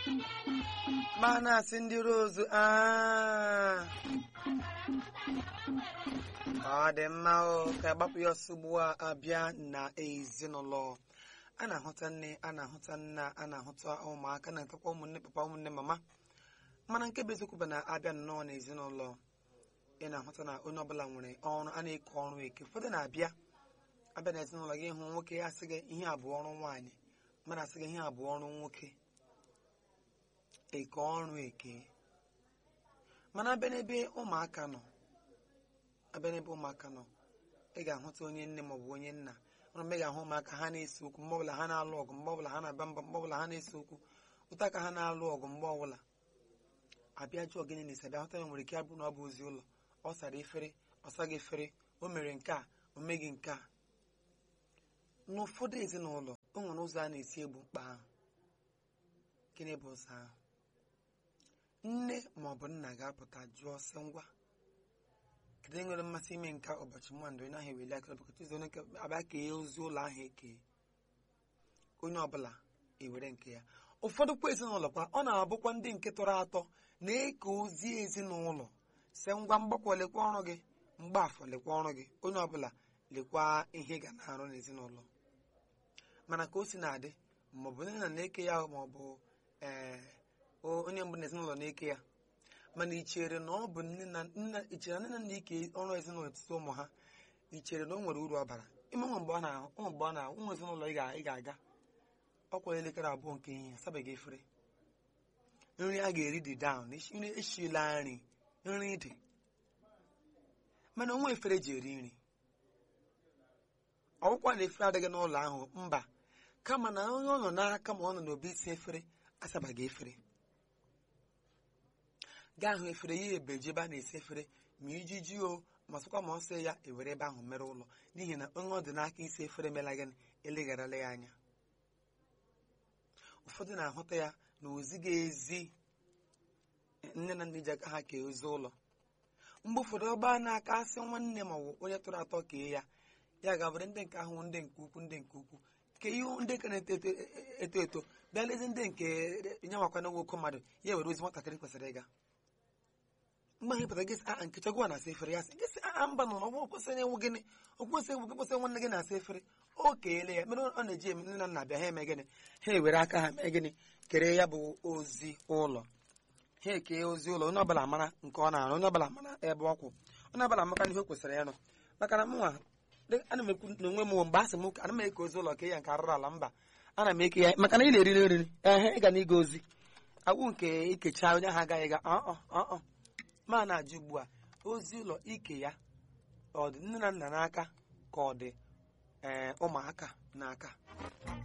ma na-asị ndị rozu aa ọ dị mma o ka agbapụ ya ọsọ ugbu a abịa na ezinụlọ a na-ahụta nne a na-ahụta nna a na-ahụta ụmụaka na-atakwa ụmụnne papa ụmụnne mama mana nke bụ eziokwu bụ na abịa nnọọ n'ezinụlọ ị na-ahụta na onye ọbụla nwere ọrụ a na-eke ọrụ eke ụfọdụ na-abịa abịa n'ezinụlọ gị hụ nwoke asị gị ihe abụọ ọrụ nwaanyị mmadụ asị gị ihe abụọ ọrụ nwoke eke ọrụ eke mana abịa n'ebe ụmụaka nọ abịa n'ebe ụmụaka nọ ị ga-ahụta onye nne maọbụ onye nna ọrụ mgbe ị ga-ahụ ụmụaka ha na-ese okwu mgbe ọbụla ha na-alụ ọgụ mgbe ọbụla ha na-aba mba mgbe ọbụla ha na-ese okwu ụta ka ha na-alụ ọgụ mgbe ọbụla abịa jụọ gịnị na-esi abịa hụta ya nwere ike abụ na ọ bụ ozi ụlọ ọ sara efere ọ saghị efere o mere nke a o meghị nke a n'ụfọdụ ezinụlọ o nwere ụzọ a na-esi egbu mkpa ahụ gịnị bụ ụzọ ahụ nne ma ọ bụ nna ga-apụta jụọ sị ngwa kedu nwere mmasị ime nke ụbọchị mmadụ onye ahụ eweli aka bụkọta ụzọ onye abịa kee ozi ụlọ ahụ eke onye ọbụla ewere nke ya ụfọdụ kwa ezinụlọ kwa ọ na-abụkwa ndị nke tọrọ atọ na-eke ozi ezinụlọ sị ngwa mgbakọ lekwa ọrụ gị mgbaafọ lekwa ọrụ gị onye ọbụla lekwa ihe ị ga na-arụ n'ezinụlọ mana ka o si na-adị maọbụ nne na na-eke ya maọbụ ee onye mbụ n'ezinụlọ na-eke ya mana ị chere na ọ bụ nne na nna ichere na nne na nna ike ọrụ ezinụlọ etiti ụmụ ha ị chere na o nwere uru ọ bara ime nwe mgbe ọ na-ahụ ụmụ mgbe ọ na-ahụ ụmụ ezinụlọ ị ga-aga ọkwa elekere abụọ nke ihe asabeghị efere nri a ga-eri dị down nri eshila nri nri dị mana onwe efere ji eri nri ọgwụkwa na efere adịghị n'ụlọ ahụ mba kama na onye ọ nọ n'aka ma ọ nọ n'obi isi efere asabaghị efere gaa hụ efere ya ebeji ebe a na-esi efere ma iji ji o ma sịkwa ma ọ sị ya ewere ebe ahụ mere ụlọ n'ihi na onye ọ dị n'aka isi efere mela gị elegharala ya anya ụfọdụ na-ahụta ya na ozighị ezi nne na nna ji aka ha kee ozi ụlọ mgbe ụfọdụ ọba na-aka asị nwanne ma ọ bụ onye tụrụ atọ kee ya ya ga-abụrụ ndị nke ahụ ndị nke ukwu ndị nke ukwu ke ihe ndị ka na-eto eto eto bịa lezi ndị nke nye makwa na nwoke mmadụ ya were ozi nwatakịrị kwesịrị ịga mgbe anyị pụtara gị sị a nke chọgwa na-asa efere ya sị gị sị a mba nọ n'ọgwụ kwesịrị ewu gịnị okwesị ewu gị kwesịrị nwanne gị na-asa efere o keele ya mere ọ na-eji eme nne na nna bịa ha eme gịnị ha ewere aka ha mee gịnị kere ya bụ ozi ụlọ ha ekee ozi ụlọ onye ọbụla mara nke ọ na-arụ onye ọbụla mara ebe ọ kwụ onye ọbụla maka ihe o kwesịrị ịrụ maka na mụnwa ana m ekwu n'onwe m mgbe a sị m ana m eke ozi ụlọ ke ya nke arụrụ ala mba ana m eke ya maka na ị na-eriri nri ehe ịga na ịga ozi agwụ nke ikecha onye ahụ agaghị ga ọ ma na-ajụ ugbu a ozi ụlọ ike ya ọ dị nne na nna n'aka ka ọ dị ee ụmụaka n'aka